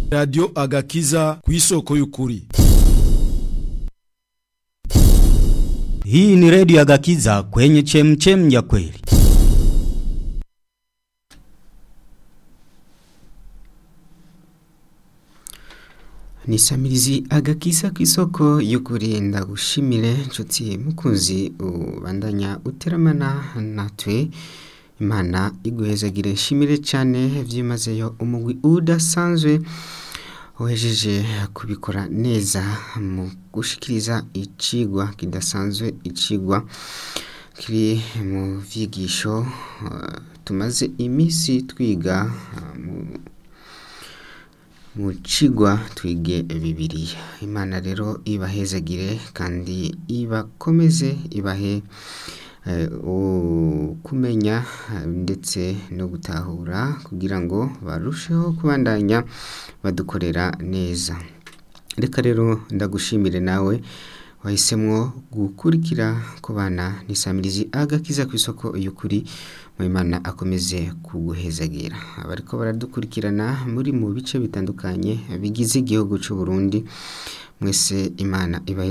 radiyo agakiza ku isoko y'ukuri Hii ni redio ya Gakiza kwenye chemchem ya kweli. ni samirizi agakiza ku isoko y'ukuri ndagushimire nshuti mukunzi ubandanya uteramana natwe imana iguhezagire nshimire cyane byimazeyo umugwi udasanzwe wejeje kubikora neza mu gushikiriza icigwa kidasanzwe icigwa kiri mu vyigisho uh, tumaze iminsi twiga uh, mu mu cigwa twige bibiliya imana rero ibahezagire kandi ibakomeze ibahe eh, kumenya ndetse no gutahura kugira ngo barusheho kubandanya badukorera neza reka rero ndagushimire nawe wahisemo gukurikira ku bana n'isamirizi agakiza ku isoko y'ukuri mu imana akomeze kuguhezagira abariko baradukurikirana muri mu bice bitandukanye bigize igihugu cy'u Burundi mwese imana ibahe